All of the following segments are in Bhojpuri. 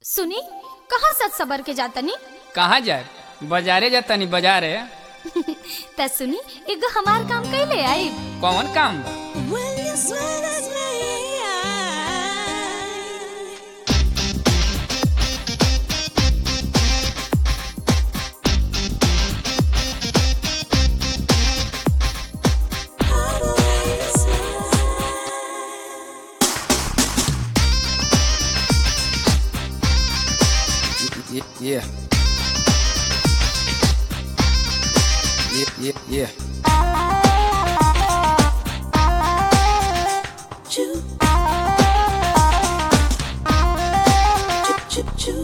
सुनी कहाँ सच सबर के जातनी कहाँ जाए बाजारे जातनी बाजारे त सुनी एगो हमार काम कैले आई कौन काम बा Will you swear that's me? Yeah. Yeah. Yeah. Yeah. Choo. Choo, choo, choo.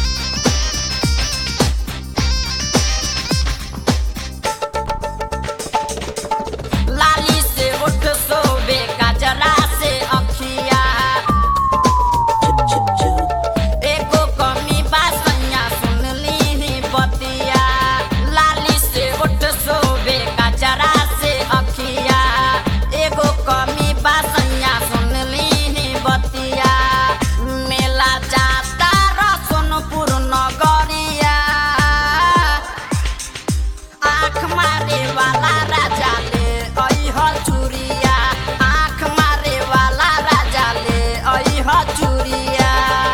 लाली से उठ सोबे गजरा से अखिया Choo, choo. एको कमी बा सैया सुन ली बतिया लाली से उठ सोबे गजरा से अखिया एगो कमी बा सैया सुन ली बतिया मेला जाता र सोनपुर नगरिया आँख मारे वाला राजा ले ऐह चुरिया आँख मारे वाला राजा ले ऐह चुरिया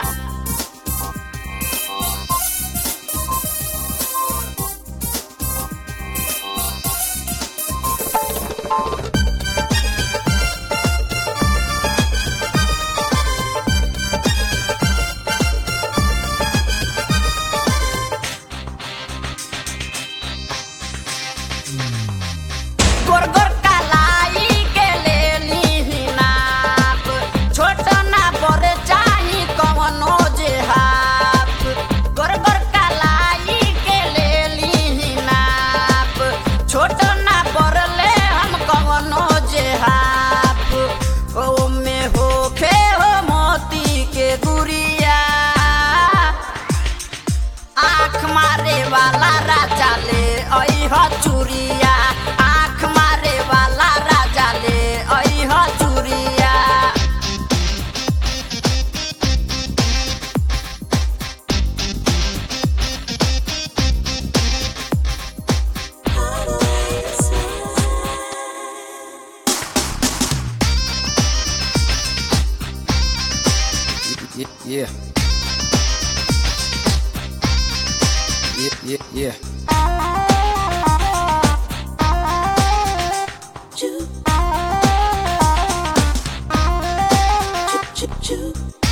गोर गोर कलाई के ले ली नाप छोट ना बड़ चाही कवनो जे हाफ गोर गोर कलाई के ले ली नाप छोट ना बड़ ले हम कवनो जे हाफ ओ में होखे हो मोती के गुड़िया आँख मारे वाला राजा ले ऐह चुरिया आँख मारे वाला राजा ले ऐह चुरिया Yeah. Yeah. Yeah. Yeah. Choo. Choo, choo, choo.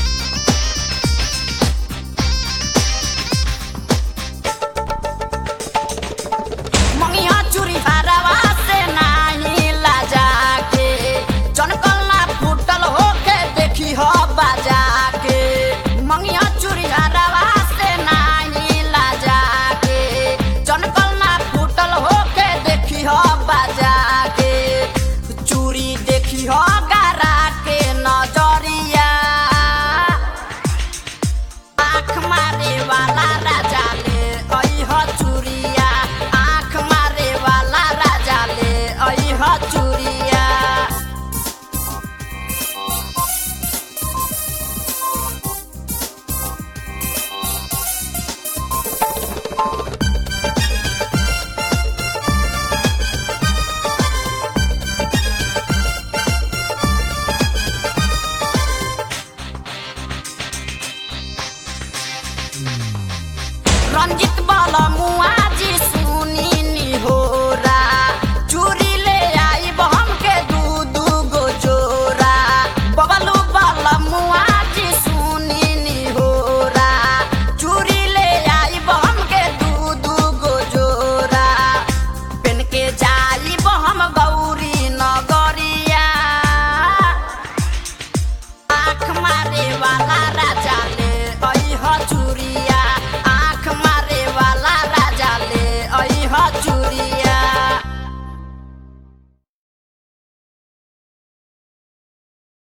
मंगिया चूरी हरवा से नाही लाजा के चनकल ना फूटल होके देखी हो बाजा के मंगिया चूरी हरवा से नाही लाजा के चनकल ना फूटल होके देखी हो बाजा के चूड़ी देखी हो गारा के नजरिया आँख मारे वाला राजा ले ऐह चुरिया आँख मारे वाला राजा ले ऐह चुरिया रंजित बाला मुआ